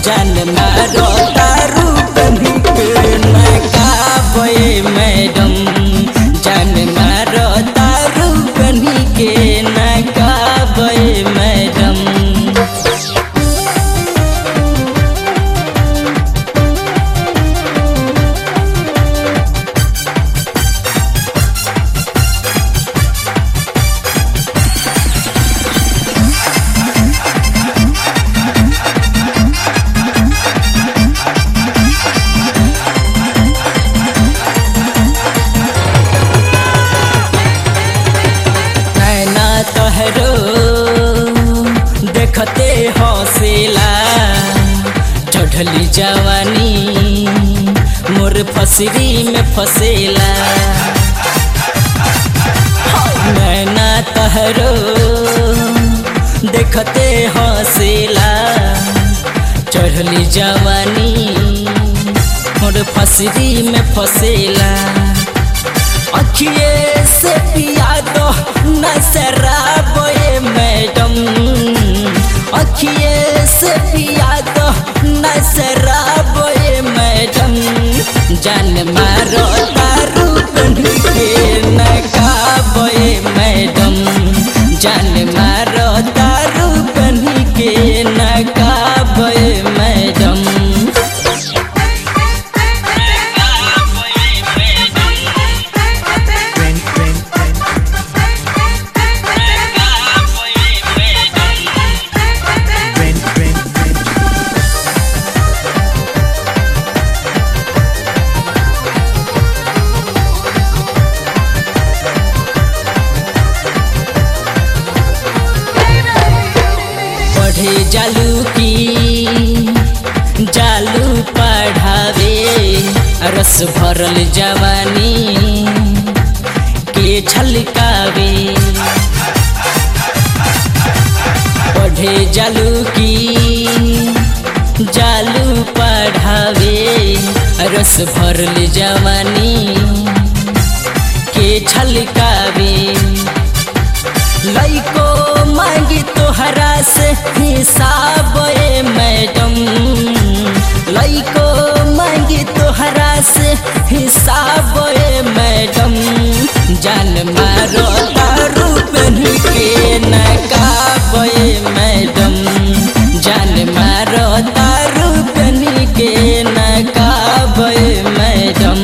जान मारो दारू बनी के नकाबे मैडम जान मारो दारू बनी के नकाबे मैडम नैना तोहरो देखते हौसला चढ़ली जवानी मोर फसरी में फसेला नैना तोहरो देखते हौसला चढ़ली जवानी मोर फसरी में फसेला अखिए से पिया दो नजराबे मैडम अखिए से पिया दो नजराबे मैडम जान मारो दारू बन के नकाबे मैडम जान मारो दारू बन के नकाबे मैडम पढ़े जालू की जालू पढ़ावे रस भरल जवानी के छलकावे पढ़े जालू की जालू पढ़ावे रस भरल जवानी के छलकावे लइको मांगी तोहरा से हिसाब ए मैडम लइको मांगी तोहरा से हिसाब ए मैडम जान मारो दारू बन के नकाब ए मैडम जान मारो दारू बन के नकाब ए मैडम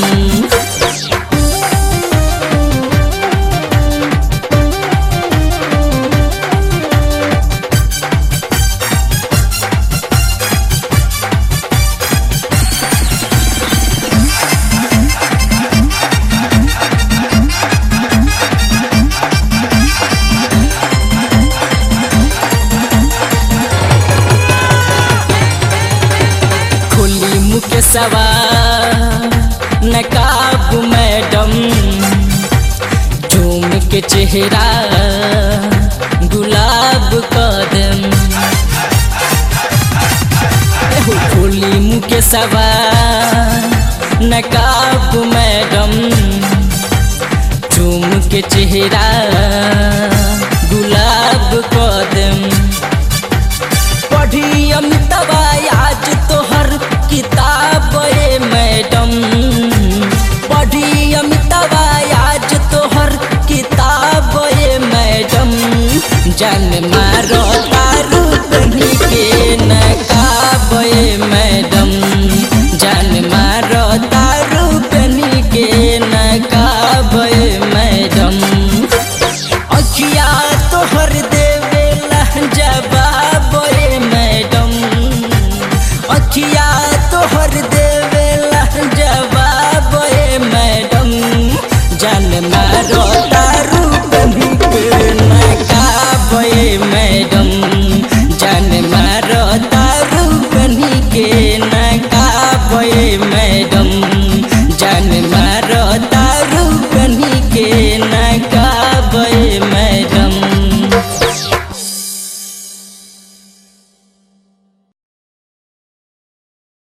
खुली मुख सवा नकाब मैडम झूम के चेहरा गुलाब कदम एहो खुली मुख सवा नकाब मैडम झूम के चेहरा गुलाब कदम पढ़ी अमितवा आज तोहर किताब ए मैडम पढ़ी अमितवा आज तोहर किताब ए मैडम जान मारो दारू बनी के नकाब ए मैडम जान मारो दारू बनी के नकाब ए मैडम अखिया तोहर देवेला जवाब ए मैडम अखिया तोहर देवेला जवाब ए मैडम जान मारो